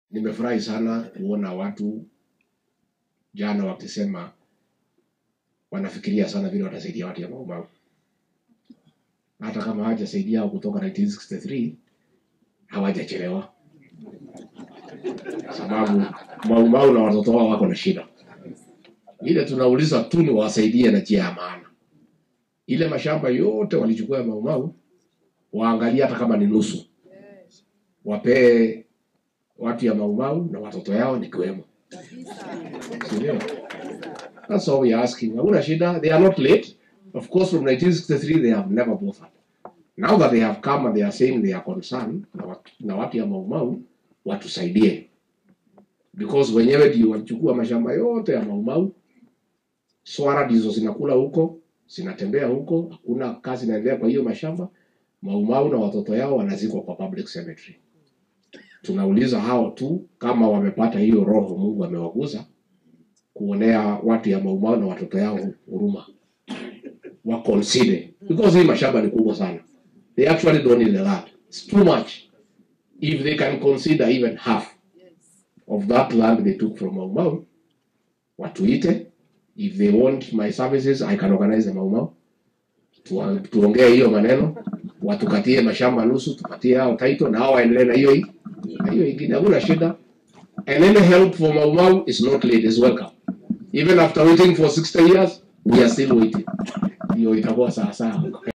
Nimefurahi sana kuona watu jana wakisema wanafikiria sana vile watasaidia watu ya Mau Mau, hata kama hawajasaidia kutoka 1963 hawajachelewa, sababu Mau Mau na watoto wao wako na shida. Ile tunauliza tu ni wasaidie na njia ya maana. Ile mashamba yote walichukua ya Mau Mau waangalie hata kama ni nusu, wapee watu ya Mau Mau na watoto yao nikiwemo, si ndio? That's all we are asking. Hakuna shida. They are not late. Of course, from 1963 they have never bothered. Now that they have come and they are saying they are concerned na watu, na watu ya Mau Mau watusaidie, because wenyewe ndio walichukua mashamba yote ya Mau Mau. Swara ndizo zinakula huko, zinatembea huko, hakuna kazi inaendelea kwa hiyo mashamba. Mau Mau na watoto yao wanazikwa kwa public cemetery. Tunauliza hao tu kama wamepata hiyo roho Mungu amewaguza kuonea watu ya Mau Mau na watoto yao huruma, wa consider because hii mashamba ni kubwa sana. They actually don't need a lot. It's too much. If they can consider even half of that land they took from Mau Mau, watuite. If they want my services, I can organize the Mau Mau. Tuwa- Tuongee hiyo maneno, watukatie mashamba nusu, tupatie hao title na hao waendelee na hiyo hii na hiyo ingine, hakuna shida. And any help for Mau Mau is not late, is welcome. Even after waiting for 60 years, we are still waiting. Hiyo itakuwa sawa sawa.